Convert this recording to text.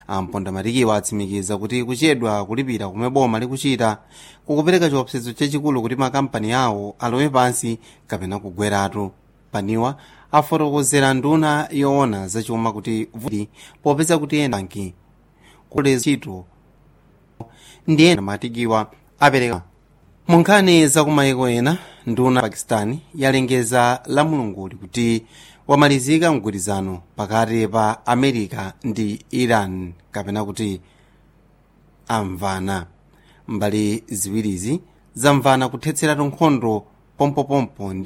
ampondamatikiwa atsimikiza kuti kuchedwa kulipira kumwe boma likuchita kukupereka chiopsezo chachikulu kuti makampani awo alowe pansi kapena kugweratu paniwa afotokozera nduna yoona zachuma kuti vuti popeza kuti ena banki kuleza ntchito ndi ena matikiwa apereka mu nkhani zakumayiko ena nduna pakistani yalengeza la mulunguli kuti wamalizika mgwirizano pakati pa america ndi iran kapena kuti amvana mbali ziwirizi zamvana kuthetseratu nkhondo pompopompo ndi